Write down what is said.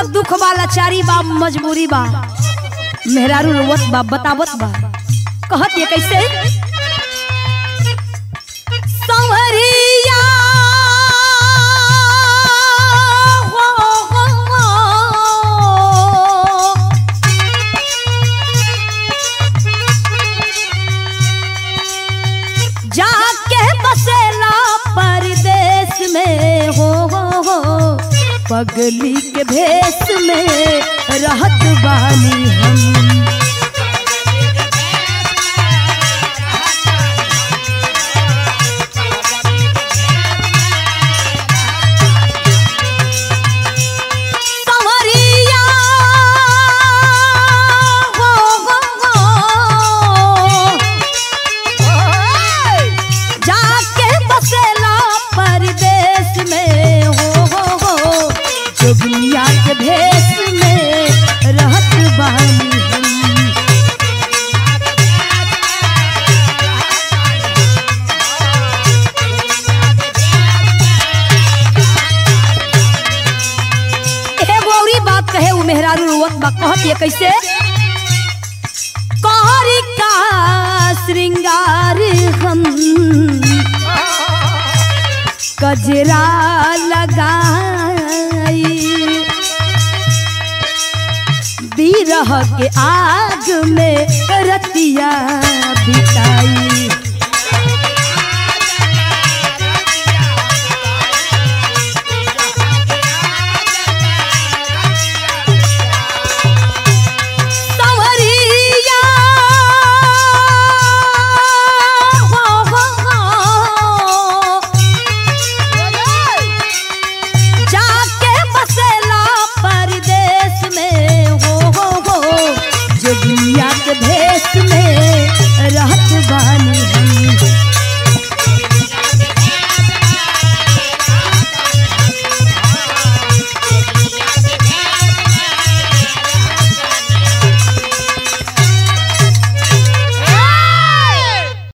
का दुख बा लाचारी बा मजबूरी बा मेहरारू रोवत बा बतावत बा कहत ये कैसे संवरिया हो, हो, हो। जाके बसेला परदेश में हो हो हो पगली के भेष में रहत बानी हम संवरिया हो, हो, हो। जाके बसेला परदेश में हो हो हो जोगनिया के भेष में रहत बानी हम एगो औरी बात कहे उ मेहरारू रोवत बा कहत ये कैसे कहरी का श्रृंगार हम कजरा लगाई बिरह के आग में रतिया बिताई